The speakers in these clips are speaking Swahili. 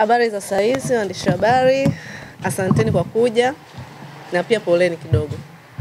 Habari za saizi waandishi wa habari, asanteni kwa kuja na pia poleni kidogo.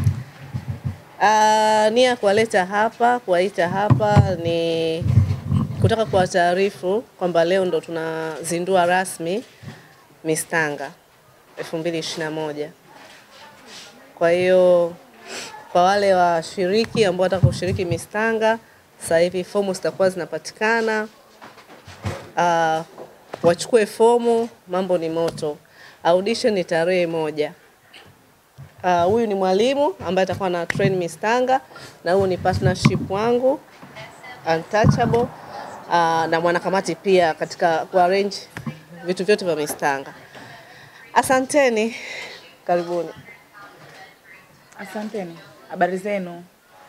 Uh, nia ya kuwaleta hapa, kuwaita hapa ni kutaka kuwataarifu kwamba leo ndo tunazindua rasmi Miss Tanga 2021. Kwa hiyo kwa wale washiriki ambao wataka kushiriki Miss Tanga, sasa hivi fomu zitakuwa zinapatikana. Uh, wachukue fomu, mambo ni moto. Audition ni tarehe moja. Uh, huyu ni mwalimu ambaye atakuwa na train Miss Tanga na huyu ni partnership wangu Untouchable uh, na mwanakamati pia katika kuarrange vitu vyote vya Miss Tanga. Asanteni, karibuni. Asanteni, habari zenu?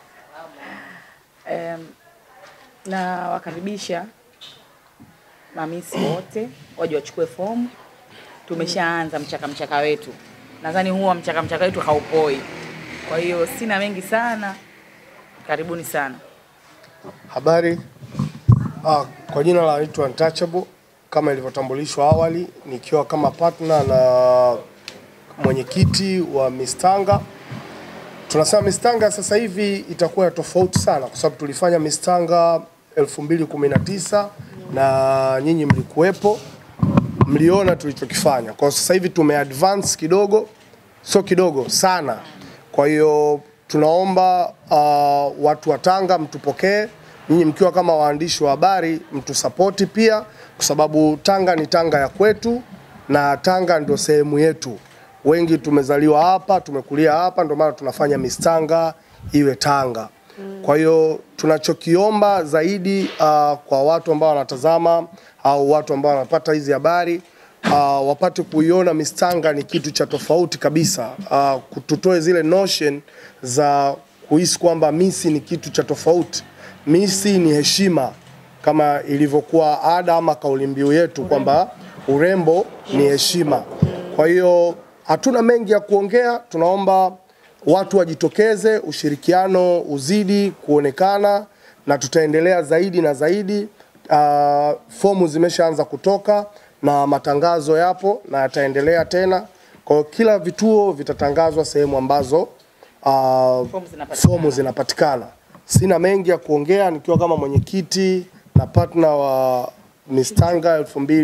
Um, na wakaribisha mamisi wote waje wachukue fomu. Tumeshaanza mchaka mchaka wetu, nadhani huwa mchaka mchaka wetu haupoi. Kwa hiyo sina mengi sana, karibuni sana. Habari. Ah, kwa jina la naitwa Untouchable kama ilivyotambulishwa awali, nikiwa kama partner na mwenyekiti wa Miss Tanga. Tunasema Miss Tanga sasa hivi itakuwa ya tofauti sana, kwa sababu tulifanya Miss Tanga 2019 na nyinyi mlikuwepo, mliona tulichokifanya. Kwa sasa hivi tume advance kidogo, sio kidogo sana. Kwa hiyo tunaomba uh, watu wa Tanga mtupokee, nyinyi mkiwa kama waandishi wa habari mtusapoti pia, kwa sababu Tanga ni Tanga ya kwetu na Tanga ndio sehemu yetu. Wengi tumezaliwa hapa, tumekulia hapa, ndio maana tunafanya Miss Tanga iwe Tanga. Kwa hiyo tunachokiomba zaidi uh, kwa watu ambao wanatazama au watu ambao wanapata hizi habari uh, wapate kuiona Miss Tanga ni kitu cha tofauti kabisa. Uh, tutoe zile notion za kuhisi kwamba Miss ni kitu cha tofauti. Miss ni heshima kama ilivyokuwa ada ama kauli mbiu yetu kwamba urembo ni heshima. Kwa hiyo hatuna mengi ya kuongea, tunaomba watu wajitokeze, ushirikiano uzidi kuonekana na tutaendelea zaidi na zaidi. Uh, fomu zimeshaanza kutoka na matangazo yapo na yataendelea tena. Kwa hiyo kila vituo vitatangazwa sehemu ambazo uh, Fomu zinapatikana. fomu zinapatikana. Sina mengi ya kuongea nikiwa kama mwenyekiti na partner wa Miss Tanga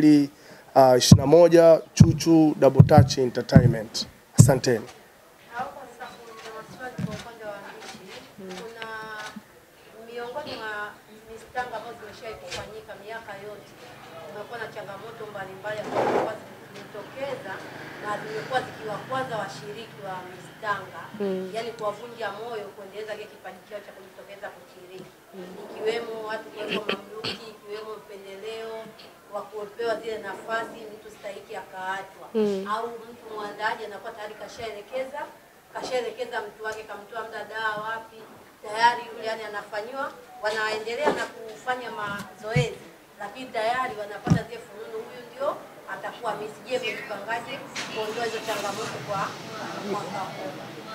2021 Chuchu Double Touch Entertainment. Asanteni. Hapo sasa kuna maswali kwa upande wa waandishi. Kuna miongoni mwa Miss Tanga ambazo zimeshawahi kufanyika miaka yote, kumekuwa na changamoto mbalimbali ambazo zimekuwa zikijitokeza na zimekuwa zikiwakwaza washiriki wa Miss Tanga, yaani kuwavunja moyo kuendeleza kile kipaji chao cha kujitokeza kushiriki, ikiwemo watu kuwekwa mamluki, ikiwemo upendeleo wa kupewa zile nafasi mtu stahiki akaachwa au mtu mwandaaji anakuwa tayari kashaelekeza kashaelekeza mtu wake kamtoa mda dawa wapi tayari yule yani anafanyiwa wanaendelea na kufanya mazoezi lakini tayari wanapata zile fununu huyu ndio atakuwa Miss je mjipangaje kuondoa hizo changamoto kwa mwaka huu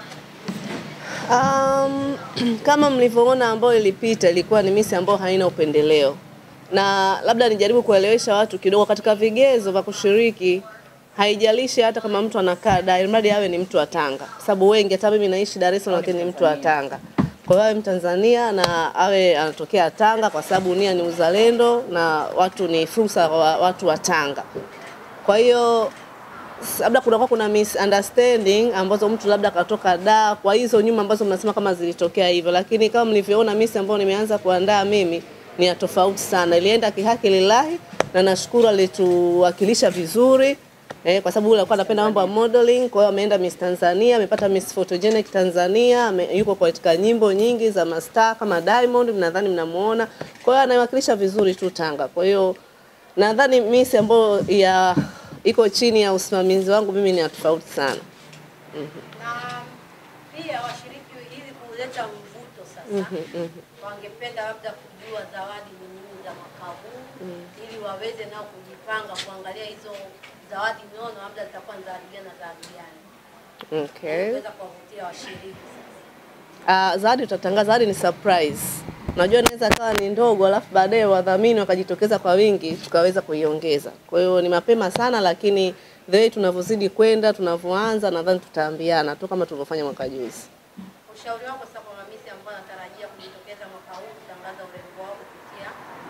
Um, kama mlivyoona ambayo ilipita ilikuwa ni misi ambayo haina upendeleo, na labda nijaribu kuelewesha watu kidogo katika vigezo vya kushiriki. Haijalishi hata kama mtu anakaa Dar, ilimradi awe ni mtu wa Tanga, kwa sababu wengi, hata mimi naishi Dar es Salaam, lakini ni mtu wa Tanga. Kwa hiyo awe Mtanzania na awe anatokea Tanga, kwa sababu nia ni uzalendo na watu ni fursa wa watu wa Tanga. Kwa hiyo s- labda kunakuwa kuna misunderstanding ambazo mtu labda katoka da kwa hizo nyuma ambazo mnasema kama zilitokea hivyo, lakini kama mlivyoona misi ambayo nimeanza kuandaa mimi ni ya tofauti sana, ilienda kihaki lillahi, na nashukuru alituwakilisha vizuri eh, kwa sababu yule alikuwa anapenda mambo ya modeling. Kwa hiyo ameenda Miss Tanzania, amepata Miss Photogenic Tanzania, ame, yuko katika nyimbo nyingi za mastaa kama Diamond, nadhani mnamuona. Kwa hiyo anaiwakilisha vizuri tu Tanga. Kwa hiyo nadhani Miss ambayo ya iko chini ya usimamizi wangu mimi ni ya tofauti sana. na pia washiriki ili kuleta mvuto sasa wangependa labda kujua zawadi ni nini za mwaka huu ili waweze nao kujipanga kuangalia hizo zawadi nono labda zitakuwa ni zawadi gani na zawadi gani Okay. kuweza kuwavutia washiriki Uh, zawadi tutatangaza, zawadi ni surprise. Unajua inaweza kawa ni ndogo, alafu baadaye wadhamini wakajitokeza kwa wingi, tukaweza kuiongeza. Kwa hiyo ni mapema sana, lakini the way tunavyozidi kwenda, tunavyoanza, nadhani tutaambiana tu kama tulivyofanya mwaka juzi. Ushauri wako sasa kwa mamisi ambao wanatarajia kujitokeza mwaka huu kutangaza urembo wao kupitia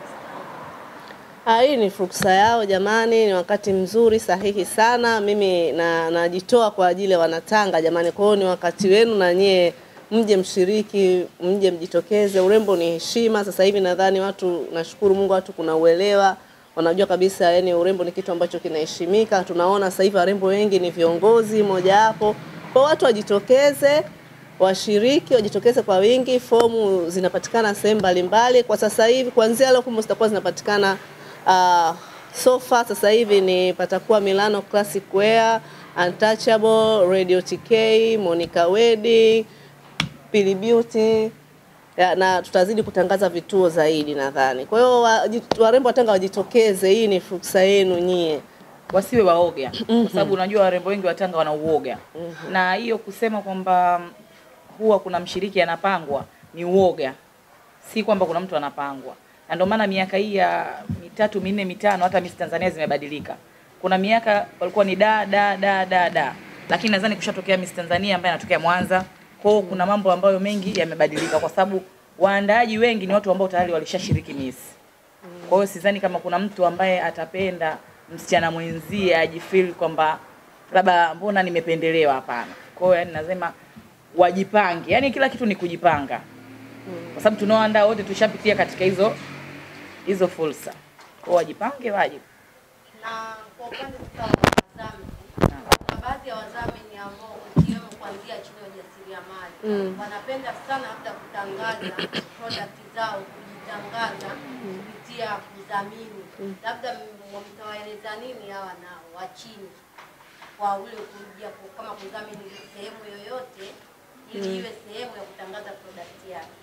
Miss Tanga? Ah, hii ni fursa yao jamani, ni wakati mzuri sahihi sana. Mimi na najitoa kwa ajili ya wanatanga jamani, kwa hiyo ni wakati wenu na nyie mje mshiriki, mje mjitokeze. Urembo ni heshima. Sasa hivi nadhani watu, nashukuru Mungu, watu kuna uelewa, wanajua kabisa yani urembo ni kitu ambacho kinaheshimika. Tunaona sasa hivi warembo wengi ni viongozi mojawapo, kwa hiyo watu wajitokeze washiriki wajitokeze kwa wingi. Fomu zinapatikana sehemu mbalimbali kwa sasa hivi, kuanzia leo fomu zitakuwa zinapatikana uh, sofa sasa hivi ni patakuwa Milano Classic Wear, Untouchable, Radio TK, Monica Wedding, Pili Beauty ya, na tutazidi kutangaza vituo zaidi nadhani. Kwa hiyo waji- warembo wa Tanga wajitokeze, hii ni fursa yenu nyie. wasiwe waoga kwa sababu unajua warembo wengi wa Tanga wana uoga na hiyo kusema kwamba mm, huwa kuna mshiriki anapangwa ni uoga, si kwamba kuna mtu anapangwa. Na ndio maana miaka hii ya mitatu minne mitano hata Miss Tanzania zimebadilika. Kuna miaka walikuwa ni da da da da da, lakini nadhani kushatokea Miss Tanzania ambaye anatokea Mwanza. Kwa hiyo kuna mambo ambayo mengi yamebadilika, kwa sababu waandaaji wengi ni watu ambao tayari walishashiriki Miss. Kwa hiyo sidhani kama kuna mtu ambaye atapenda msichana mwenzie ajifeel kwamba labda mbona nimependelewa. Hapana. Kwa hiyo yani nasema wajipange, yani kila kitu ni kujipanga, kwa sababu tunaoandaa wote tushapitia katika hizo hizo fursa. Kwa hiyo wajipange, waje. Na kwa upande sasa wa wadhamini, kuna baadhi ya wadhamini ambao ikiwemo kuanzia chini ya ujasiriamali wanapenda sana labda kutangaza product zao, kujitangaza kupitia kudhamini. Labda m- mtawaeleza nini hawa nao wa chini kwa ule kuja ku- kama kudhamini sehemu yoyote ili iwe sehemu ya kutangaza product yake.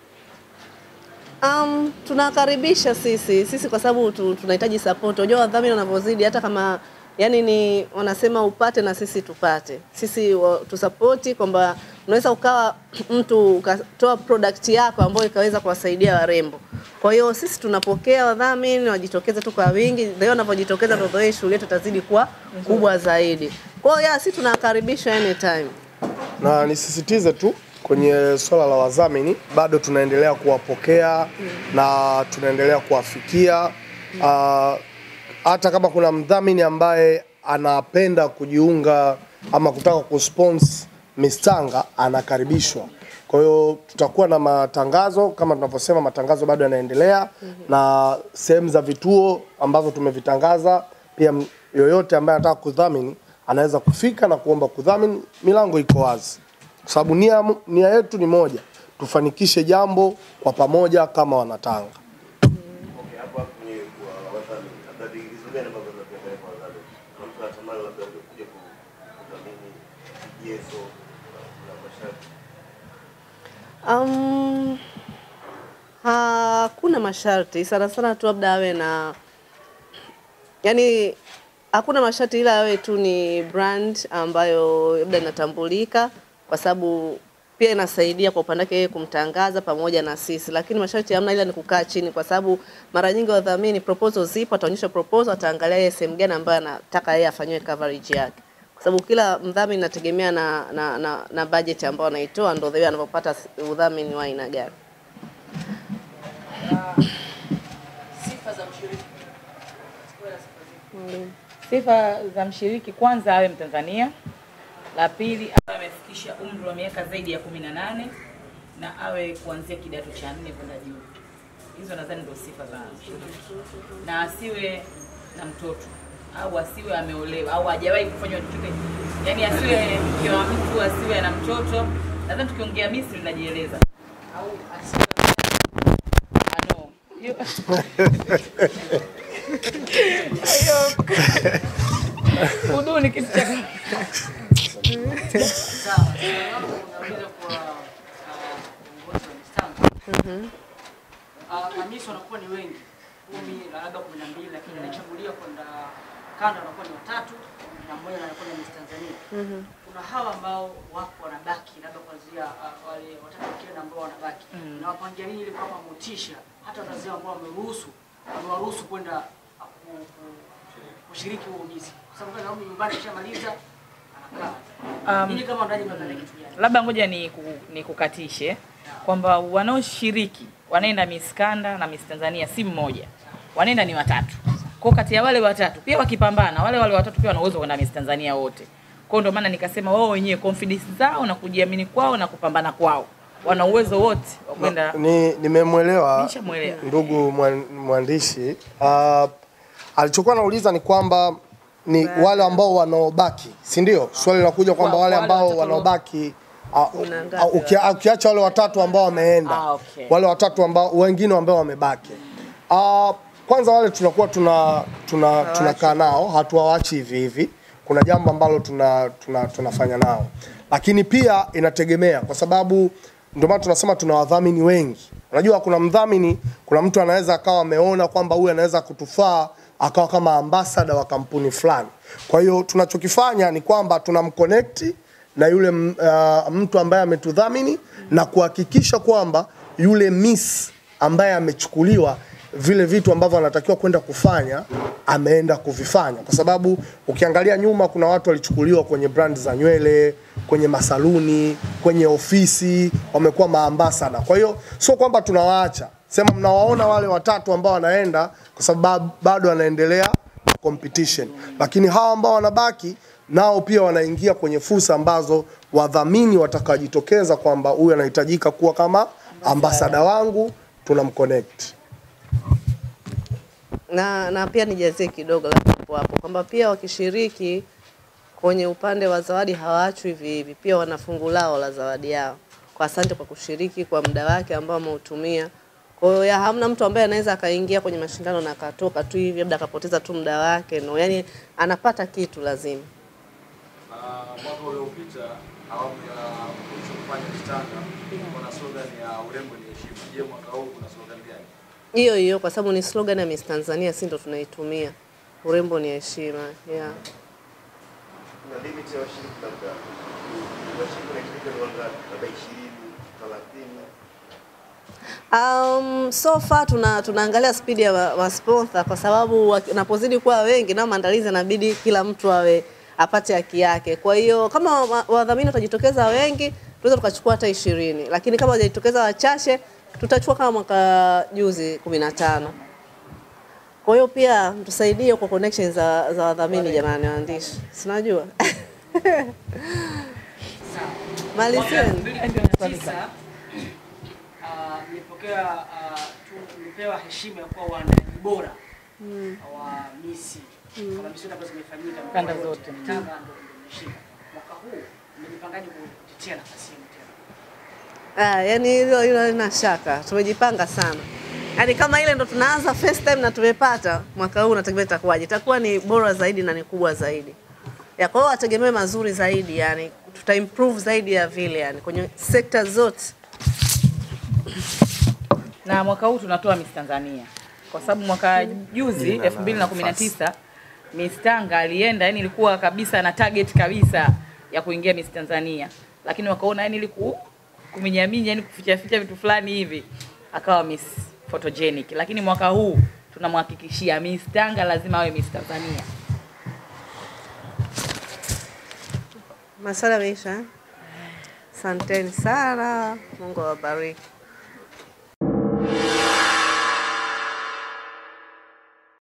Um, tunakaribisha sisi sisi kwa sababu tu, tunahitaji support. Unajua wadhamini wanavyozidi, hata kama yani ni wanasema upate na sisi tupate, sisi wa- tusapoti kwamba unaweza ukawa mtu ukatoa product yako ambayo ikaweza kuwasaidia warembo. Kwa hiyo sisi tunapokea wadhamini, wajitokeze tu kwa wingi. Leo wanavyojitokeza ndio leo shughuli yetu itazidi kuwa kubwa zaidi. Kwa hiyo ya sisi tunakaribisha anytime. na nisisitize tu kwenye swala la wadhamini, bado tunaendelea kuwapokea na tunaendelea kuwafikia. Ah, Hata kama kuna mdhamini ambaye anapenda kujiunga ama kutaka kusponsor Miss Tanga anakaribishwa. Kwa hiyo tutakuwa na matangazo kama tunavyosema, matangazo bado yanaendelea na sehemu za vituo ambavyo tumevitangaza. Pia m- yoyote ambaye anataka kudhamini anaweza kufika na kuomba kudhamini, milango iko wazi, kwa sababu nia, nia yetu ni moja, tufanikishe jambo kwa pamoja kama Wanatanga. Okay, hapo hapo kwenye kwa wadhamini, labda vigezo gani ambavyo vinapendelea kwa wadhamini? Kuna mtu anatamani labda kuja ku- kudhamini vigezo na masharti. Um, hakuna masharti sana sana tu labda awe na yani, hakuna masharti ila awe tu ni brand ambayo labda inatambulika, kwa sababu pia inasaidia kwa upande wake yeye kumtangaza pamoja na sisi, lakini masharti hamna, ila ni kukaa chini, kwa sababu mara nyingi wadhamini proposal zipo, ataonyesha proposal, ataangalia yeye sehemu gani ambayo anataka yeye afanyiwe coverage yake kwa sababu kila mdhamini inategemea na, na, na, na budget ambayo anaitoa, ndo the anavyopata udhamini wa aina gani. Sifa za mshiriki. Sifa za mshiriki, kwanza awe Mtanzania. La pili awe amefikisha umri wa miaka zaidi ya kumi na nane na awe kuanzia kidato cha nne kwenda juu. Hizo nadhani ndio sifa za mshiriki, na asiwe na mtoto au asiwe ameolewa au hajawahi kufanywa chochote, yaani asiwe mke wa mtu, asiwe na mtoto. Nadhani tukiongea Misri linajieleza, au asiwe Ah, no. Hiyo- hiyo udu ni kitu cha Sawa, swali langu unauliza kwa ah, viongozi wa mistango. Ah, Mamisi wanakuwa ni wengi kumi na labda kumi na mbili, lakini anachaguliwa kwenda kanda wanakuwa ni watatu na mmoja anakuwa ni Miss Tanzania. Kuna hawa ambao wapo wanabaki labda kuanzia uh, wale watatu wakienda ambao wanabaki na wapangia nini ili kuwapa motisha hata wazazi wao ambao wameruhusu wamewaruhusu kwenda uh, ku- ku- kushiriki huo Miss kwa sababu kama nyumbani kishamaliza anakaa. Um, Ninyi kama wandaji mnadhani kitu gani? labda ngoja ni, ku, ni kukatishe kwamba wanaoshiriki wanaenda Miss Kanda na Miss Tanzania si mmoja, wanaenda ni watatu. Kwa kati ya wale watatu pia wakipambana, wale wale watatu pia wana uwezo wa kwenda Miss Tanzania wote. Kwa hiyo ndio maana nikasema wao wenyewe confidence zao na kujiamini kwao na kupambana kwao, wana uwezo wote wa kwenda. Ni nimemwelewa Nishamwelewa. ndugu mwan- mwandishi. Uh, alichokuwa anauliza ni kwamba ni wale ambao wanaobaki, si ndio? Swali linakuja kwamba Kwa- wale wale ambao watatu wanaobaki uh, Kuna ngapi uh, ukia- ukiacha wale watatu ambao wameenda Ah, okay. wale watatu ambao wengine ambao wamebaki uh, kwanza wale tunakuwa tuna tuna tunakaa nao hatuwaachi hivi hivi kuna jambo ambalo tuna, tuna, tunafanya nao lakini pia inategemea kwa sababu ndio maana tunasema tuna wadhamini wengi unajua kuna mdhamini kuna mtu anaweza akawa ameona kwamba huyu anaweza kutufaa akawa kama ambasada wa kampuni fulani kwa hiyo tunachokifanya ni kwamba tunamconnect na yule m- uh, mtu ambaye ametudhamini na kuhakikisha kwamba yule miss ambaye amechukuliwa vile vitu ambavyo anatakiwa kwenda kufanya ameenda kuvifanya, kwa sababu ukiangalia nyuma kuna watu walichukuliwa kwenye brand za nywele, kwenye masaluni, kwenye ofisi, wamekuwa maambasada. Kwa hiyo sio kwamba tunawaacha, sema mnawaona wale watatu ambao wanaenda, kwa sababu bado wanaendelea na competition, lakini hawa ambao wanabaki nao pia wanaingia kwenye fursa ambazo wadhamini watakaojitokeza kwamba huyu anahitajika kuwa kama ambasada wangu, tunamconnect. na, na pia nijazie kidogo labda hapo hapo kwamba pia wakishiriki kwenye upande wa zawadi hawaachwi hivi hivi, pia wana fungu lao la zawadi yao. Kwa asante kwa kushiriki kwa muda wake ambao ameutumia. Kwa hiyo ya hamna mtu ambaye anaweza akaingia kwenye mashindano na akatoka tu hivi, labda akapoteza tu muda wake. No, yani anapata kitu lazima. Na mwaka uliopita awamu ya mwisho kufanya mstanga kuna slogan ya urembo ni heshima. Je, mwaka huu kuna slogan gani? Hiyo hiyo kwa sababu ni slogan ya Miss Tanzania, si ndo tunaitumia. Urembo ni heshima. Yeah. Kuna limit ya washiriki labda. Washiriki wanahitajika ni wangapi? Labda 20, 30. Um, so far tuna tunaangalia spidi ya wa- masponsor kwa sababu wanapozidi kuwa wengi nao maandalizi yanabidi kila mtu awe apate haki yake. Kwa hiyo kama wa- wadhamini watajitokeza wengi, tunaweza tukachukua hata ishirini, lakini kama wajitokeza wachache, tutachukua kama mwaka juzi kumi na tano. Kwa hiyo pia mtusaidie kwa connections za, za wadhamini jamani, waandishi, sinajua malizeni. 2019 ah, nilipokea ah, tu- nilipewa heshima ya kuwa waandaaji bora wa misi kama misi zote ambazo zimefanyika mikoa Kanda yote. zote. Tanga ndo ndo nimeshika. Mwaka huu nimejipangaje kutetea nafasi hiyo tena? Ah, yani hilo hilo halina shaka, tumejipanga sana. Yaani kama ile ndo tunaanza first time na tumepata, mwaka huu nategemea itakuwaje? Itakuwa ni bora zaidi na ni kubwa zaidi. Ya kwa hiyo wategemee mazuri zaidi, yani tuta improve zaidi ya vile, yani kwenye sekta zote. na mwaka huu tunatoa Miss Tanzania kwa sababu mwaka juzi 2019 Miss Tanga alienda, yani ilikuwa kabisa na target kabisa ya kuingia Miss Tanzania, lakini wakaona yani iliku kuminyaminya, yani kuficha ficha vitu fulani hivi, akawa Miss Photogenic. Lakini mwaka huu tunamhakikishia Miss Tanga lazima awe Miss Tanzania. Maswala yameisha. eh? Asanteni sana, Mungu awabariki.